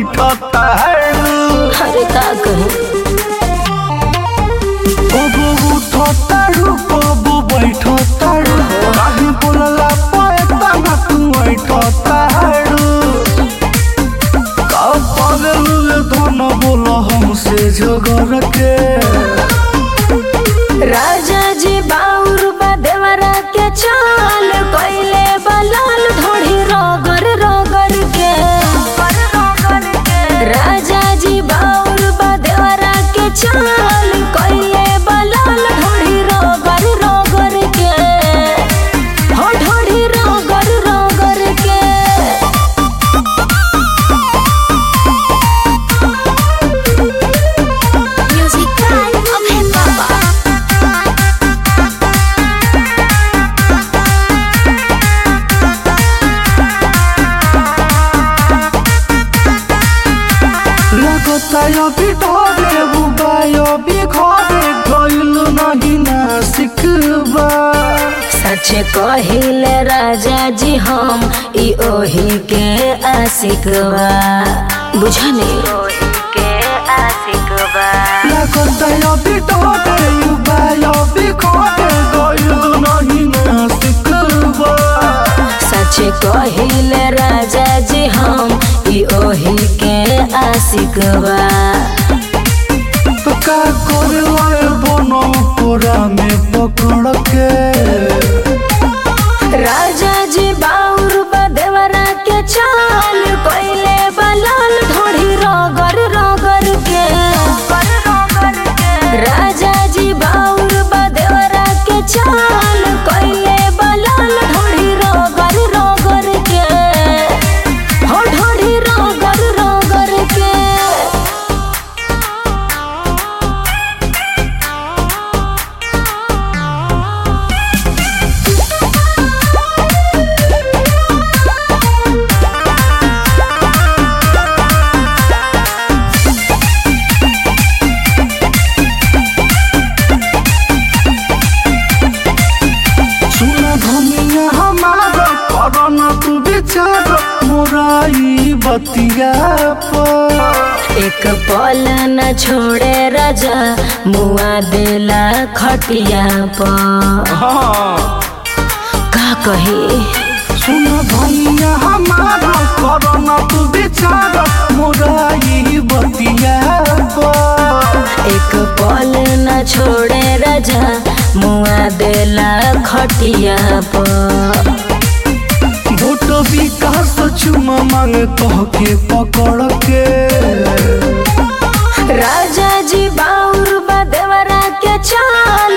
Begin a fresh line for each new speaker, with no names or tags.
बैठता है
अरे का कहूँ
कबो उठता रू कबो बैठता रू काहे बोलला पैता ना तू बैठता है का पागल धन बोला हमसे झगड़ के
राजा जी बाउर बा देवरा के चाल कोइले बलाल ढोढ़ी रोगर रोगर के राजा जी बाउर बा देवरा के चाल कोइले बलाल ढोढ़ी रोगर रोगर के हो ढोढ़ी रोगर रोगर के Music time of hip hop.
लगता अभी ढोरे बुबाई अभी घरे गइल नहीं ना सिखबा
सच कहिले राजा जी हम ई ओही के आशिक बा बुझने के आशिक बा
लगता अभी ढोरे बुबाई अभी घरे गइल नहीं ना सिखबा
सच कहिले राजा जी हम ई ओही के आशिक बा
तो का करे बनो पूरा में पकड़ के
राजा जी बाउर बा देवरा के चाल कोइले बलाल ढोढ़ी रोगर रोगर के राजा जी बाउर बा देवरा के चाल कोइले बलाल ढोढ़ी रोगर रोगर के हो ढोढ़ी रोगर रोगर के
सुना धनिया हमारा करना तू विचार मोराई बतिया पर
एक पल न छोड़े राजा मुआ देला खटिया पर
हाँ
का कही
सुन भैया हमारा करना तू विचार मोराई बतिया पर
एक पल न छोड़े राजा मुआ देला खटिया पर
भोट विकास चुमा मांग कह के पकड़ के
राजा जी बाउर बा देवरा के चाल